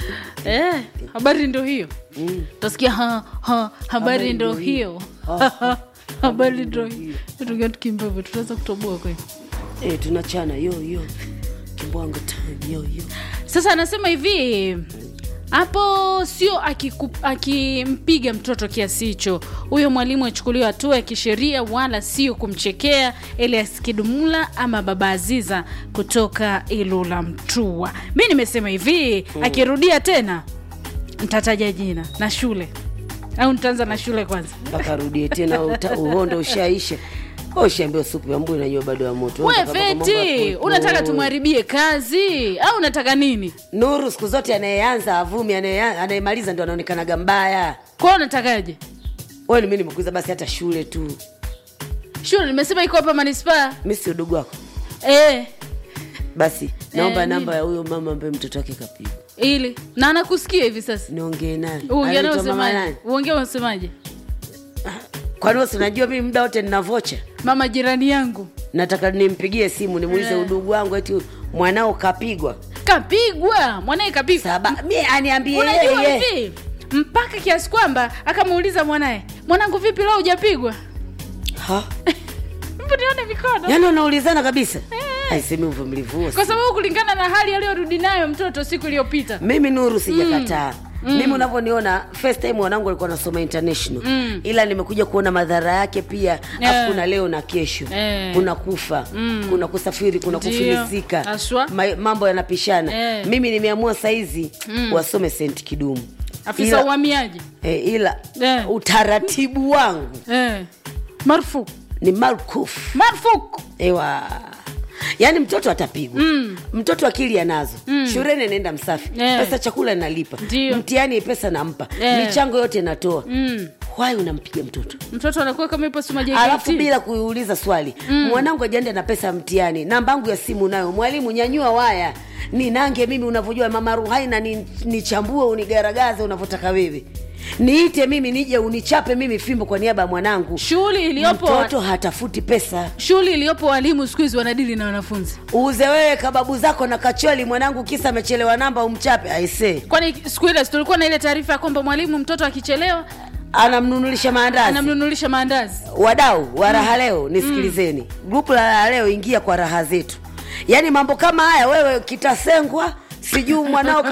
eh, habari ndo hiyo Mm. utasikia ha, ha, habari ndo hiyo habari ndo hiyo tukia tukimbevo tutaweza kutoboa kweli Eh, tunachana yo yo kimbwanga time yo yo sasa anasema hivi hapo sio akiku- akimpiga mtoto kiasi hicho huyo mwalimu achukuliwa hatua ya kisheria wala sio kumchekea elias kidumula ama baba aziza kutoka ilula mtua mi nimesema hivi akirudia tena ntataja jina na shule au nitaanza na shule kwanza mpaka arudie tena uta- uhondo ushaisha ushaambiwa supu ya mbu inanywa bado ya moto we Unataka mambo ya feti kuwepo. unataka tumharibie kazi au unataka nini nuru siku zote anayeanza avumi anaye- anayemaliza ndo anaonekanaga mbaya kwao unatakaje wewe mi nimekuiza basi hata shule tu shule nimesema iko hapa manispaa mi si udugu wako eh, basi naomba Eh, namba ya huyo mama ambaye mtoto wake kapigwa ili na anakusikia hivi sasa niongee naye uongea naye Anaitwa mama usemaje nani? uongea unasemaje kwani wewe si unajua mimi muda wote nina vocha mama jirani yangu nataka nimpigie simu nimuulize Eh. udugu wangu eti mwanao kapigwa kapigwa mwanaye kapigwa saba mi aniambie unajua yeye hivi mpaka kiasi kwamba akamuuliza mwanaye mwanangu vipi leo hujapigwa Ha? mbu nione mikono yaani unaulizana kabisa aisemi uvumilivu huo kwa sababu kulingana na hali aliyorudi nayo mtoto siku iliyopita mimi nuru sijakataa mm. mimi unavyoniona first time wanangu alikuwa anasoma international Mm. ila nimekuja kuona madhara yake pia Eh. afu kuna leo na kesho Eh. kuna kufa Mm. kuna kusafiri kuna Ndio. kufilisika Haswa. Ma, mambo yanapishana Eh. mimi nimeamua saizi Mm. wasome sent kidumu afisa ila, uhamiaji eh, ila Eh. utaratibu wangu eh. marufuku ni marukufu marufuku ewa yaani mtoto atapigwa Mm. mtoto akili anazo mm. shuleni anaenda msafi Eh. pesa chakula nalipa Ndio. mtihani pesa nampa Eh. michango yote natoa mm. wai unampiga mtoto mtoto anakuwa kama ipo suma alafu bila kuuliza swali mm. mwanangu ajiende na pesa ya mtihani namba yangu ya simu nayo mwalimu nyanyua waya ninange mimi unavyojua mama ruhaina ni- nichambue unigaragaze unavyotaka wewe niite mimi nije unichape mimi fimbo kwa niaba ya mwanangu shughuli iliyopo mtoto hatafuti pesa shughuli iliyopo walimu siku hizi wanadili na wanafunzi uuze wewe kababu zako na kacholi mwanangu kisa amechelewa namba umchape aisee kwani siku ile si tulikuwa na ile taarifa ya kwamba mwalimu mtoto akichelewa anamnunulisha maandazi anamnunulisha maandazi wadau wa raha leo nisikilizeni grupu la raha leo ingia kwa raha zetu yaani mambo kama haya wewe kitasengwa sijui mwanao